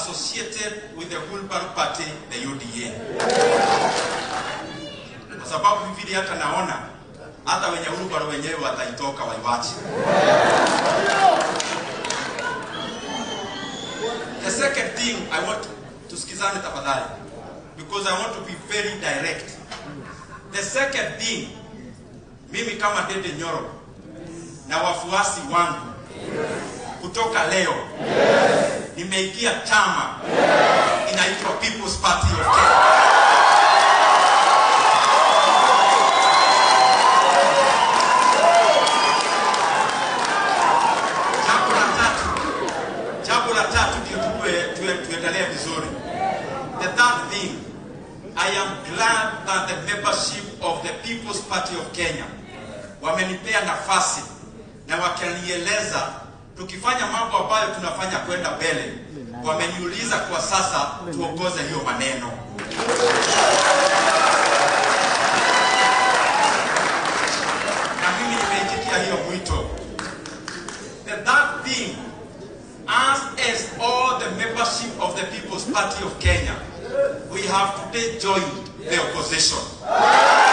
associated with the Wilbur Party, the UDA. Kwa sababu vile hata naona hata wenye Wilbur wenyewe wataitoka waiwache. The second thing I want tusikizane tafadhali because I want to be very direct. The second thing mimi kama Dede Nyoro na wafuasi wangu kutoka leo nimeingia chama inaitwa People's Party of Kenya. Jambo la tatu, jambo la tatu ndio tuwe- tuwe- tuendelee vizuri. The third thing, I am glad that the membership of the People's Party of Kenya wamenipea nafasi na wakanieleza tukifanya mambo ambayo tunafanya kwenda mbele. Wameniuliza kwa sasa tuongoze hiyo maneno. Na mimi nimeitikia hiyo mwito. The third thing, as as all the membership of the People's Party of Kenya, we have today joined the opposition.